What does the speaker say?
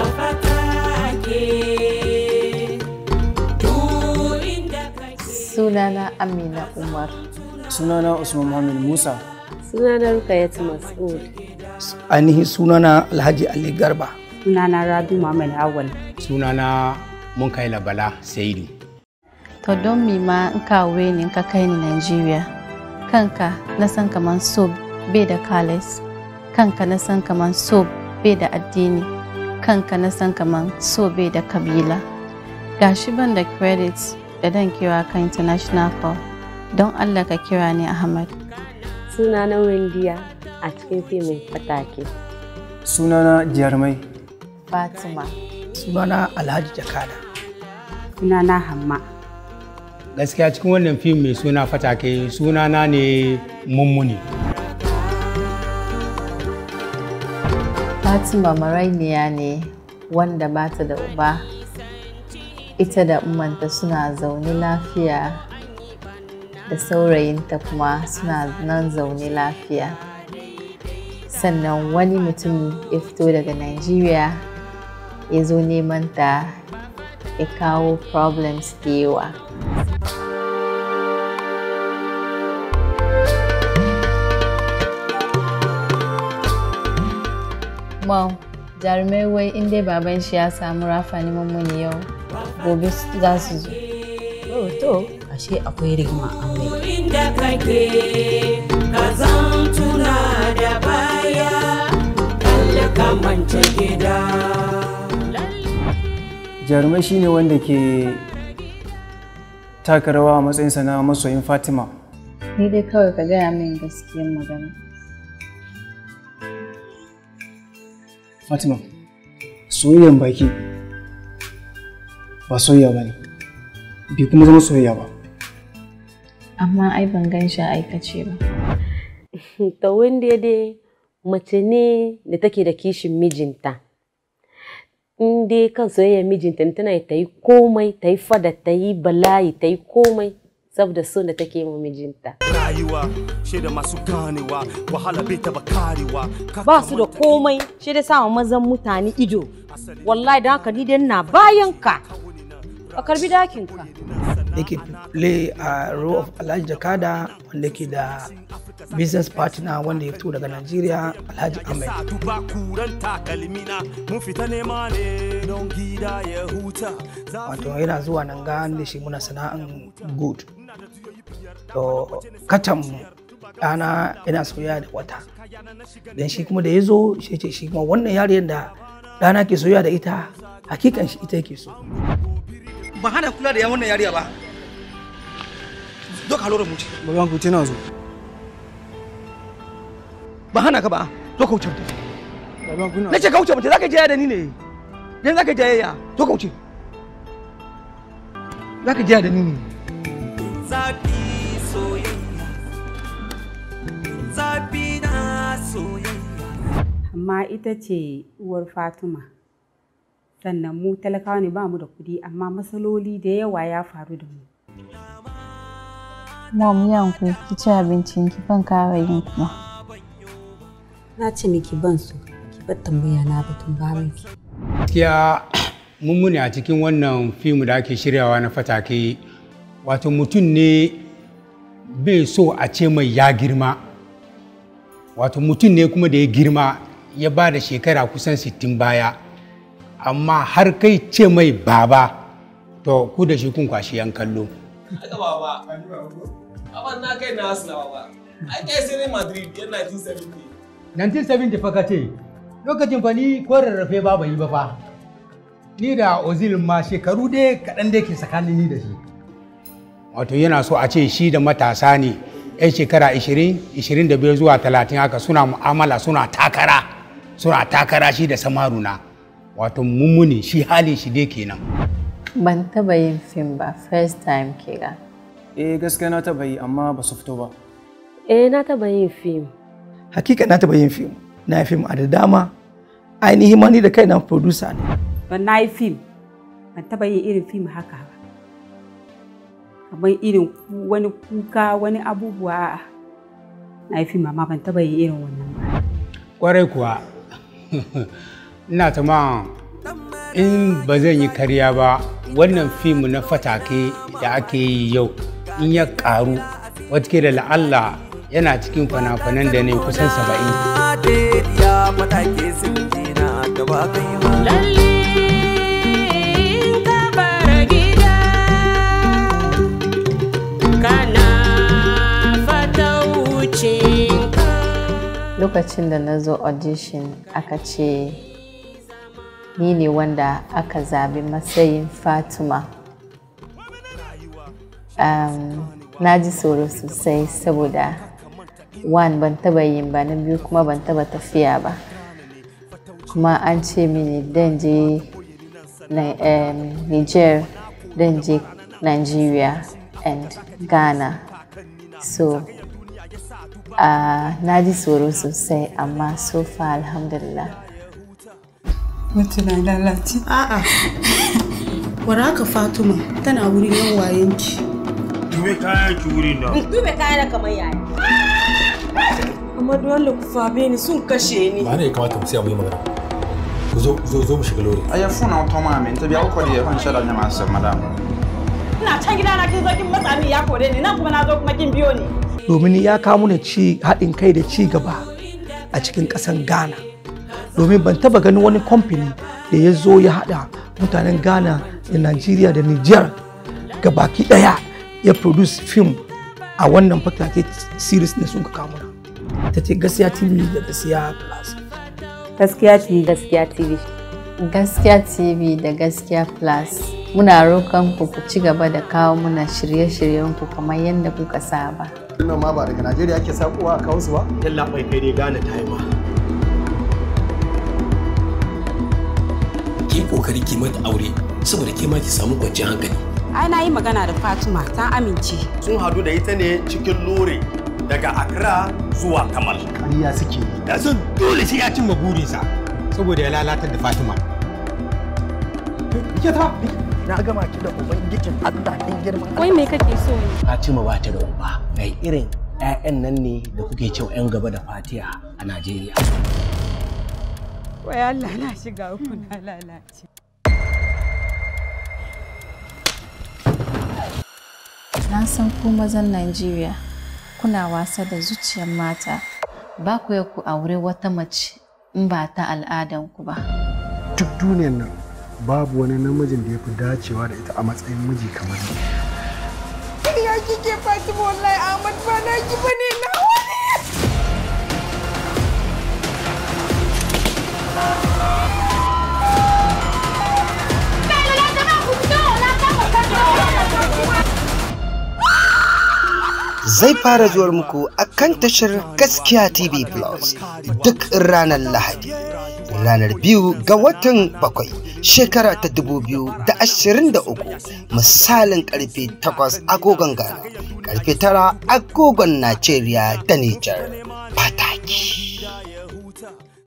Sunana Amina Umar. Sunana Usman Muhammad Musa. Sunana Rukayat Mas'ud. Ainihin sunana Alhaji Ali Garba. Sunana Rabi Muhammad Awal. Sunana Munkaila Bala Saidi. To don mi ma in kawo ni ka kai ni Najeriya. Kanka na san kaman so bai da kalis. Kanka na san kaman so bai da addini. Kanka na san kaman so bai da kabila. Gashi ban da credits da dan kira ka international call don Allah ka kira ni Ahmad. Sunana Wendiya a cikin fimin Fatake. Sunana Jarmai. Fatima. Sunana Alhaji Jakada. Sunana Hamma. Gaskiya cikin wannan fim mai suna Fatake sunana ne Mummuni. Fatima marainiya ne wanda ba ta da uba ita da umanta suna zaune lafiya da saurayinta kuma suna nan zaune lafiya sannan wani mutum ya fito daga Najeriya ya zo neman ta ya kawo problems da yawa Mom, jarumai wai in dai baban shi ya samu rafa neman muni yau gobe za su zo. To, to, ashe akwai rigima a mai. inda kake ka zan tuna da baya kalle ka mance gida Jarumai shine wanda ke taka rawa a matsayinsa na masoyin Fatima. Ni dai kawai ka gaya min gaskiyar magana. Fatima, soyayyan baki ba soyayya ba ne, bai kuma zama soyayya ba. Amma ai ban gan shi a aikace ba. Ta wanda dai mace ne da take da kishin mijinta. In dai kan soyayyar mijinta ne tana ta yi komai, ta yi fada, ta yi bala'i, ta yi komai saboda son da take ma mijinta. rayuwa shaida masu ganewa wahala bai taba karewa Ba su da komai, shi da sama mazan mutane ido. Wallahi da haka ni dai na bayan ka. Ka karbi dakin ka. Yake play a role of Alhaji Jakada wanda ke da business partner wanda ya fito daga Najeriya Alhaji Ahmed. sa duba kuran takalmina mun fita nema ne don gida ya huta Wato yana zuwa nan ga da shi muna sana'an good. To kacan ɗana yana soyayya da wata. Dan shi kuma da ya zo shi ce shi kuma wannan yariyar da ɗana ke soyayya da ita hakikan shi ita yake so. Ba hana kula da yan wannan yariya ba. Doka lura mutu. Baban ku tana zo. Ba hana ka ba. Doka wuce mutu. Baban ku na Na ce ka wuce mutu za ka jaya da ni ne. Dan za ka jayayya. Doka wuce. Za ka jaya da ni ne. zafi soyayya zafi na soyayya Amma ita ce uwar Fatima. Sannan mu talakawa ne ba mu da kuɗi amma matsaloli da yawa ya faru da mu. Mom yanku ki ci abincin ki ban kara yin kuma. Na ce miki ban su, ki bar tambaya na batun babanki. Gaskiya mummuni a cikin wannan fim da ake shiryawa na Fatake wato mutum ne bai so a ce mai ya girma. Wato mutum ne kuma da ya girma ya ba da shekara kusan 60 baya. Amma har kai ce mai baba to ku da shi kun kwashi yan kallo. Haka baba. Abin na kai na Arsenal baba. Ai kai sai Real Madrid yan 1970. 1970 fa ka ce lokacin fa ni ko rarrafe ba bai yi ba fa ni da ozil ma shekaru dai kaɗan da ke tsakanin ni da shi wato yana so a ce shi da matasa ne 'yan shekara 20 25 zuwa 30 haka suna mu'amala suna takara suna takara shi da samaruna wato mummuni shi halin shi dai kenan Ban taba yin fim ba first time kira. Eh gaskiya na taɓa yi amma ba su fito ba. Eh na taba yin fim. Hakika na taɓa yin fim. Na yi fim a da dama. Ainihin ma ni da kaina producer ne. Ban na yi fim, ban taɓa yin irin fim haka ba. Kamar irin ku- wani kuka wani abubuwa a'a. Na yi fim amma ban taɓa yin irin wannan ba. kwarai kuwa ina ta ma in ba zan yi karya ba wannan fim na fatake da ake yi yau in ya karu wata da la'alla yana cikin fana-fanan da ne kusan saba'in ya fatake sun jina da ba kai ba lokacin da na zo audition aka ce ni ne wanda aka zabi matsayin fatima um, na ji tsoro sosai saboda one ban taba yin ba na biyu kuma ban taba tafiya ba kuma an ce mini dan je um, niger dan je nigeria and ghana so uh, na ji tsoro sosai amma so far alhamdulillah Mutu na lalace. A'a. Waraka Fatima tana wurin yan wayenki. Dube kayan ki wurin nan. Dube kayan kamar yaya. Amma dole ku fabe ni sun kashe ni. Ba ne ya kamata mu siya mu yi magana. Ku zo zo zo mu shiga lori. Aya funa auto ma min tabi ko da fan shara ne masu madam. Ina can gida na kin zo kin matsa ni ya kore ni nan kuma na zo kuma kin biyo ni. domin ya kawo mana ci haɗin kai da ci gaba a cikin ƙasan ghana domin ban taba ganin wani kamfani da ya zo ya haɗa mutanen ghana da nigeria da niger ga baki ɗaya ya produce film a wannan fatake series ne sun ka kawo mana ta ce gaskiya tv da gaskiya plus gaskiya tv gaskiya tv gaskiya tv da gaskiya plus muna roƙon ku ku ci gaba da kawo muna shirye-shiryen ku kamar yadda kuka saba Wannan ma ba daga Najeriya ake sakowa a kawo su ba? Yalla bai kai dai gane ta yi ba. Ki kokari ki mata aure saboda ke ma ki samu kwanciyar hankali. Ai na yi magana da Fatima ta amince. Sun hadu da ita ne cikin lore daga Accra zuwa Kamal. Ƙarya suke yi. da son dole sai ya cimma burinsa saboda ya lalatar da fatima Ke ta? Na gama ki da ubangijin Allah din girman Wai me kake so ne? Fatima ba ta da uba. Kai irin 'ya'yan nan ne da kuke cewa 'yan gaba da Fatiha a Najeriya. Wai Allah na shiga uku na lalace. na san ku mazan Najeriya kuna wasa da zuciyar mata ba ku ya ku aure wata mace in ba ta al'adanku ba Duk duniyar nan babu wani namijin da ya fi dacewa da ita a matsayin miji kamar ni. Ya kike Fatima wallahi Ahmad ba na ki bane na wani. zai fara zuwar muku a kan tashar gaskiya tv plus duk ranar lahadi ranar biyu ga watan bakwai shekara ta dubu biyu da ashirin da uku misalin karfe takwas agogon ghana karfe tara agogon najeriya da nijar pataki